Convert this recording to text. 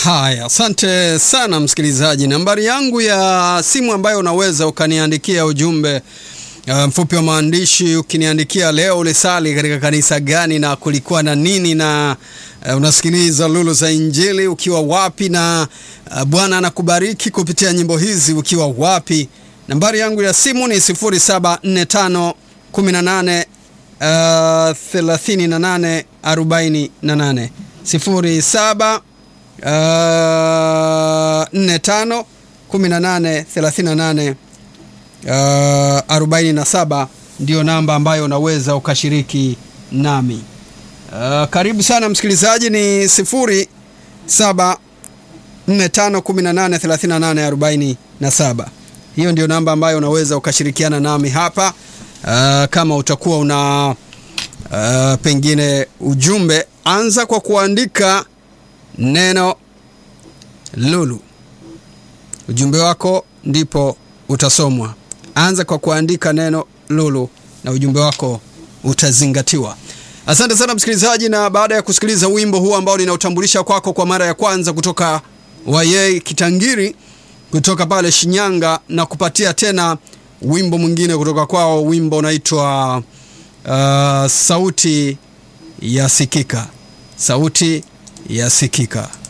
Haya, asante sana msikilizaji. Nambari yangu ya simu ambayo unaweza ukaniandikia ujumbe uh, mfupi wa maandishi ukiniandikia leo ulisali katika kanisa gani na kulikuwa na nini, na uh, unasikiliza Lulu za Injili ukiwa wapi, na uh, Bwana anakubariki kupitia nyimbo hizi ukiwa wapi. Nambari yangu ya simu ni 0745 18 uh, 38 48 07 Uh, 45 18 38 uh, 47 ndio namba ambayo unaweza ukashiriki nami. Uh, karibu sana msikilizaji, ni 07 45 18 38 47. Hiyo ndio namba ambayo unaweza ukashirikiana nami hapa uh, kama utakuwa una uh, pengine ujumbe, anza kwa kuandika neno Lulu. Ujumbe wako ndipo utasomwa. Anza kwa kuandika neno Lulu na ujumbe wako utazingatiwa. Asante sana msikilizaji, na baada ya kusikiliza wimbo huu ambao ninautambulisha kwako kwa mara ya kwanza kutoka Wayei Kitangiri kutoka pale Shinyanga, na kupatia tena wimbo mwingine kutoka kwao. Wimbo unaitwa uh, sauti ya sikika, sauti yasikika.